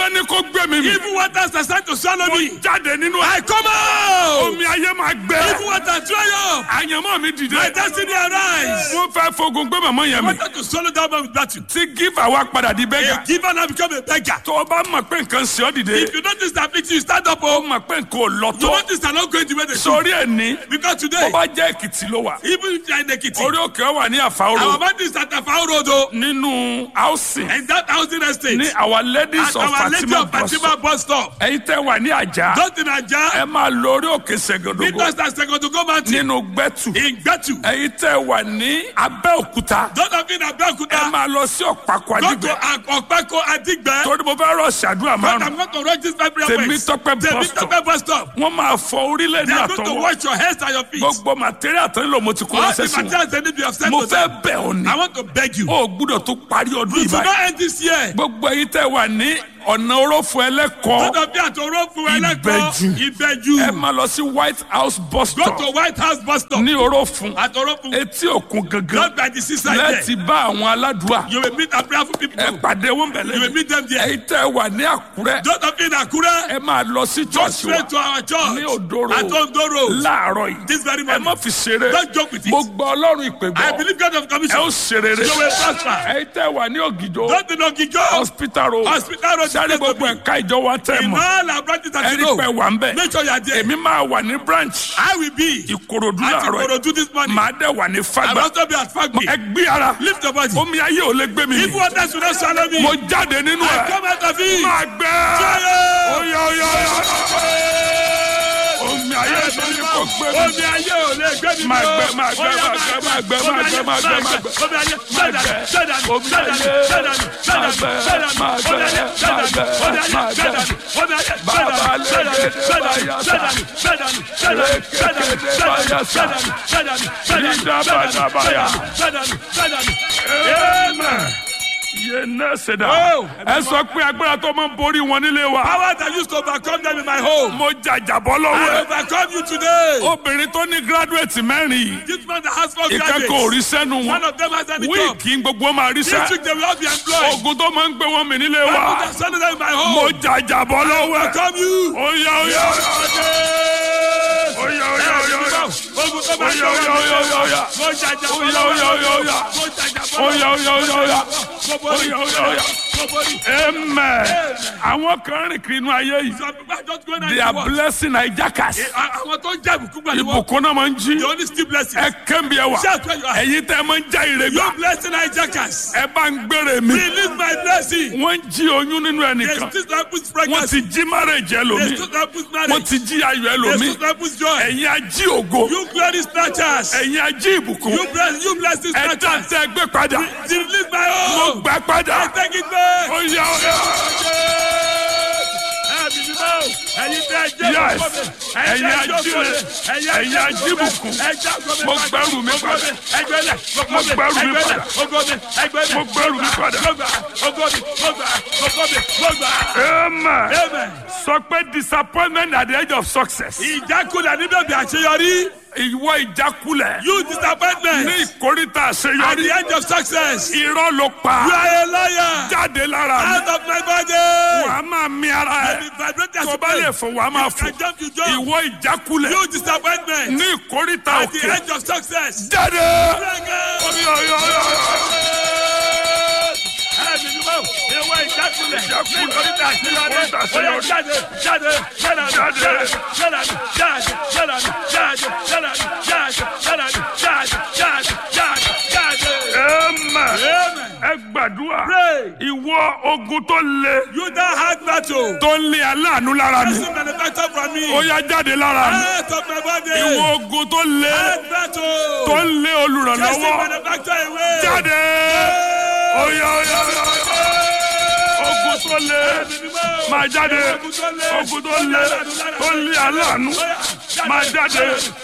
gan ni kò gbé mi mi. Even waters are starting to swallow me. jáde nínú I ẹ̀. come out. omi ayé máa gbẹ. Even waters dry up. àyànmọ́ mi dìde. My destiny arise. wọ́n fẹ́ fogun gbé màmá yẹn mi. Wanted to swallow that man with battle. tí gífà wa padà di A bẹ́gà. giver now become a beggar. tó o bá mọ̀ pé nǹkan ṣe ọ́ dìde. If you notice that affliction, you stand up. ó Oh, mọ̀ pé nǹkan ò lọ you tó. notice they're not going the way they should. sórí ẹ̀ ní. Because tó today, bá jẹ́ èkìtì ló wà. even if you're in Ekiti, orí òkè wà ní our àfàwọ́rọ̀. man is at Afao Road, oh, nínú housing. and that housing estate. ní our ladies At of our lady fatima of bus. Fatima bus stop. ẹ̀yin tẹ́ wà ní àjà. Don't in Aja. ẹ máa lọ orí òkè ṣègòdògò. Because that's second to go mountain. nínú gbẹ́tù. In Gbetu. ẹ̀yin tẹ́ wà ní abẹ́òkúta. Don't have been ẹ Abeokuta. máa lọ sí ọ̀pákọ̀ Go to àdìgbẹ́. Okpeko Adigbe. torí mo fẹ́ rọ̀ ṣàdúrà But márùn. I'm going to run this five prayer points. Temitope bus stop. Temitope bus stop. wọ́n máa fọ orílẹ̀ They ní are going to àtọwọ́. wash your hands and your feet. gbogbo material tó ń lò mo ti kó All ránṣẹ́ the sí wọn. materials they need be upset mo to fẹ́ them. bẹ̀ ọ́ ni. I want to beg you. o gbúdọ̀ tó parí ọdún You yìí should báyìí. not end this year. gbogbo ẹ̀yin tẹ́ wà ní ọ̀nà orófo ẹlẹ́kọ̀ọ́. Don't be at Orofu Eleko. ẹ Ibeju. máa lọ sí white house bus Go stop to White House bus stop. ní orófun At Orofu. etí òkun gangan Not by the seaside there. lẹ́ẹ̀tì bá àwọn aládùúgbà You will meet a prayerful people. ẹ pàdé wọn You will bẹ̀lẹ̀ meet them there. ẹ̀yin tẹ́ wà ní àkúrẹ́ Don't have been Akure. ẹ máa lọ sí Go church wa straight to our church. ní Odoro. At Ondoro. láàárọ̀ yìí This very ẹ má morning. fi ṣeré Don't joke with it. mo gbọ́ ọlọ́run ìpè I gbọ́ believe God of ẹ ó commission. ṣe rere You will prosper. ẹ̀yin tẹ́ wà ní ògìdó Don't be no gigo. hospital road Hospital road. sáré gbogbo ẹ̀ka ìjọ wa tẹ̀ In mọ́ all our branches that you ẹ̀rí know. pẹ̀ wà ń bẹ̀ Make sure you are there. èmi máa wà ní branch I will be ìkòròdú at láàárọ̀ yìí Ikorodu this morning. màá dẹ̀ wà ní I will fagbá also be at Fagbe. ẹ gbé ara Lift your body. omi ayé ò lè gbé mi If waters will not swallow me, mo jáde nínú I ẹ come out of it. máa gbẹ Fire! oya oya oya omi ayé ò ní kò gbé mi Omi ayé ò lè gbé mi Máa mọ́. gbẹ, máa gbẹ, Ó yá, máa gbẹ, máa gbẹ, máa gbẹ, máa gbẹ, máa gbẹ. Omi ayé, Máa gbẹ gbẹ. dànù, Omi gbẹ dànù, ayé, gbẹ dànù, gbẹ máa dànù, gbẹ, gbẹ dànù, máa gbẹ gbẹ, dànù, máa gbẹ, omi ayé, máa gbẹ gbẹ. dànù, omi ayé, gbẹ Bàbá dànù, gbẹ dànù, lẹ́gẹ̀dẹ̀ gbẹ dànù, báyà gbẹ sá. dànù, gbẹ dànù, gbẹ dànù, gbẹ dànù, Lẹ́gẹ̀dẹ̀ gbẹ dànù, báyà sá. gbẹ dànù, gbẹ dànù, gbẹ dànù, Lídà gbẹ dànù, bàdà báyà. gbẹ dànù, gbẹ dànù. Amen. Yé nẹ́ẹ̀sì dà. Oh. Ẹ sọ pé agbára tó máa ń borí wọn nílé wa. Power that used to overcome them in my home. Mo jàjàbọ́ I lọ́wọ́ ẹ̀. overcome you today. Obìnrin tó ní gírádùétì mẹ́rin yìí. This man that has four Ìkẹ́kọ̀ọ́ ò rí graduates. sẹ́nu One wọn. of them has any job. Wíìkì gbogbo máa rí This sẹ́. week they will all be employed. Ogun tó máa ń gbé wọn mì nílé I wa. put a son of them in my Mo home. jàjàbọ́ lọ́wọ́ ẹ̀. Overcome you. Oya oya oya oya oya oya. Ogun tó bá Oya oya oya oya oya. Mo jàjà bọ́ Oya oya oya oya. Mo jàjà bọ́ Oya oya oya oya. Mo borí. Oya oya oya. Mo borí. Amen. Àwọn kan rìn kiri inú ayé yìí. Some people are just going out They to are work. blessing hijackers. Àwọn tó ń jẹ́ ìbùkún pẹ̀lú wọn. Ìbùkún náà máa ń jí. The only still blessings. Ẹ kẹ́mi ẹ wà. Shout where you are. Ẹ̀yin tẹ́ ẹ máa ń já ire You gbà. blessing hijackers. Ẹ bá ń gbére mi. Release my blessing. Wọ́n ń jí oyún nínú They ẹnìkan. still don't put Wọ́n pregnancy. ti jí marriage They ẹlòmíì. still don't put Wọ́n marriage. ti jí ayọ̀ They ẹlòmíì. still don't put joy. Ẹ̀yin ají ògo. You glory snatchers. Ẹ̀yin ají ìbùkún. You bless you bless this Ẹ dá snatchers. tẹ́ gbé padà. Release my Mo own. gbà padà. I take it back. Oya oya. Yes. Ẹ̀yin ajíire. Ẹ̀yin ajíbùkún. Mo gbẹ́rù mi padà. Mo gbẹ́rù mi padà. Mo gbẹ́rù mi padà. Amen. Amen. Sọ pé disappointment at the edge of success. Ìjákulẹ̀ níbi òbí àṣeyọrí. Ìwọ ìjákulẹ̀. You disappointment. Ní ìkórìtà At the àṣeyọrí. end of success. You Irọ́ ló pa. are a liar. Jáde lára mi. Out of my body. Wàá máa mi ara Be ẹ̀. vibrated as Tó a bá lè fò wàá máa fò. I jump, you jump. Ìwọ ìjákulẹ̀. You disappointment. Ní ìkórìtà At the òkè. end of success. Jáde. Jáde. Oya oya oya oya. Ẹ̀mí ni mo, ìwọ ìjákulẹ̀. Ìjákulẹ̀. Nítorí àṣeyọrí. Nítorí àṣeyọrí. Oya jáde, jáde, jáde, Jáde. jáde, jáde, jáde, jáde, jáde, jáde, jáde, jáde, jáde, jáde, jáde, jáde. Amen. Amen. Ẹ gbàdúrà. Pray. Ìwọ ogun tó le. You that hard battle. Tó ń lé aláàánú lára mi. Person manufactured from me. Ó yá jáde lára mi. Out of my body. Ìwọ ogun tó le. Hard battle. Tó ń lé Person olùrànlọ́wọ́. manufactured away. Jáde. Oya oya oya. Ogun tó le. Máa jáde. Ogun tó le. Tó ń lé aláàánú. Máa jáde.